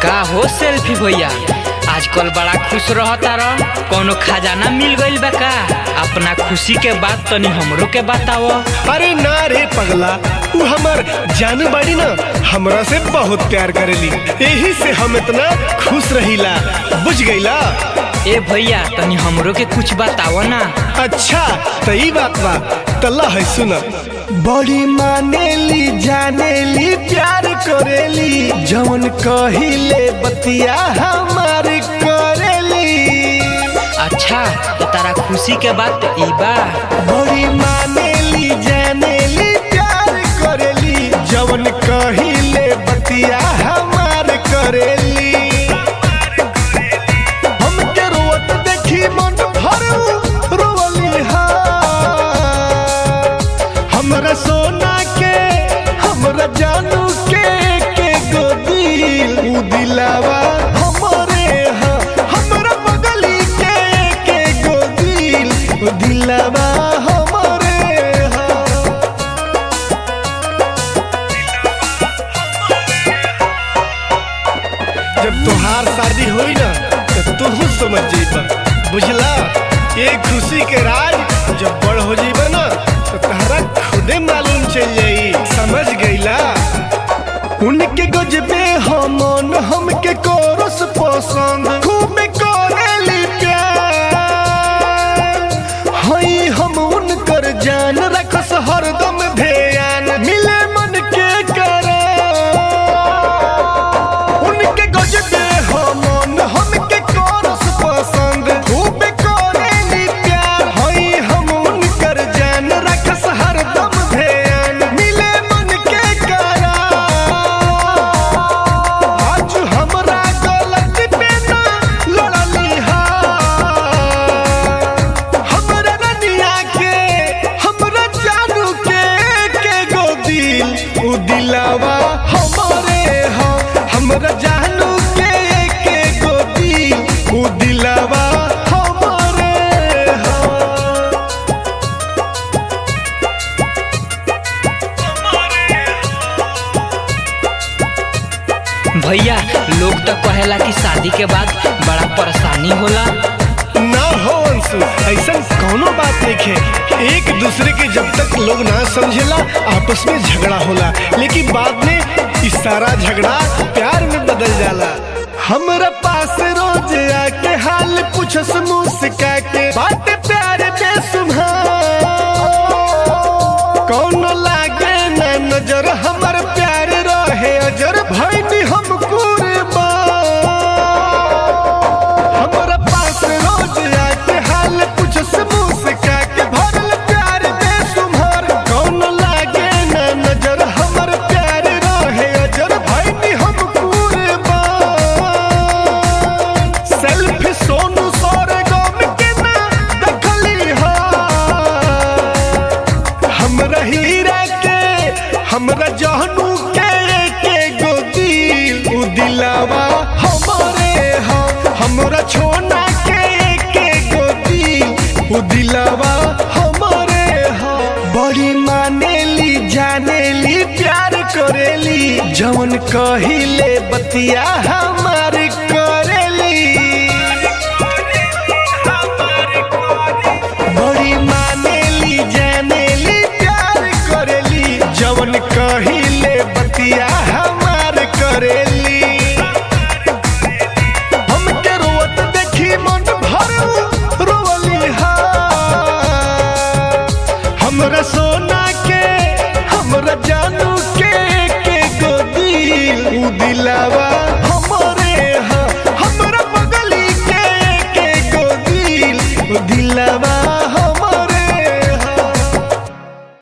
का हो सेल्फी भैया आजकल बड़ा खुश रहता रह कोनो खजाना मिल गइल बा का अपना खुशी के बात तनी हमरो के बताओ अरे ना रे पगला तू हमर जानू बाड़ी ना हमरा से बहुत प्यार करेली यही से हम इतना खुश रहीला बुझ गईला ए भैया तनी हमरो के कुछ बताओ ना अच्छा तो ई बात बा तल्ला है सुना बड़ी मानेली जानेली प्यार करेली जवन कहिले बतिया हमार करेली अच्छा तो तारा खुशी के बात ई बा बड़ी मानेली जानेली प्यार करेली जवन कहिले बतिया हमार करेली हमके रोवत देखी मन भर रोवली हा हमरा सोना के हमरा जानू के के गो दिल उ दिलावा हमरे हा हमरा बगली के के गो दिल उ दिलावा हमरे हा जब तोहार शादी होई ना तो तू समझ जेबा बुझला ये खुशी के राज जब बड़ हो जेबा ना तो तहरा खुदे मालूम चल जाई समझ गईला उनके गजबे हमन हमके कोरस पसंद खूब करेली प्यार हई हम उनकर जान रखस हरदम ध्यान मिले मन के करा उनके गजबे हमन हमके कोरस पसंद खूब करेली प्यार हई हम उनकर जान रखस हरदम ध्यान मिले मन के करा आज हमरा गलत पे ना लड़ली हा हमरा रनिया के हमरा जानू के के गो दिल उ दिलावा हमरे हा हमरा जानू के के गो दिल उ दिलावा हमरे हा भैया लोग तो कहेला कि शादी के बाद बड़ा परेशानी होला ना हो अंशु ऐसा कोनो बात नहीं है एक दूसरे के जब तक लोग ना समझेला आपस में झगड़ा होला लेकिन बाद में इस सारा झगड़ा प्यार में बदल जाला हमरा पास रोज आके हाल पूछस मुस्का के बात प्यार बेसुमार कौन लागे ना नजर हमर प्यार रहे अजर भैनी हम कुर्बान हमरा पास रोज आके हाल पूछस मुस्का के भरल प्यार बेसुमार कौन लागे ना नजर हमर प्यार रहे अजर भैनी हम कुर्बान सेल्फी सोनू सोरे गम के ना देखली हा हमरा हीरा के हमरा जहनू के के गो दिल उ दिलावा हमरे हा हमरा छोना के के गो दिल उ दिलावा हमरे हा बड़ी मानेली जानेली प्यार करेली जवन कहिले बतिया हम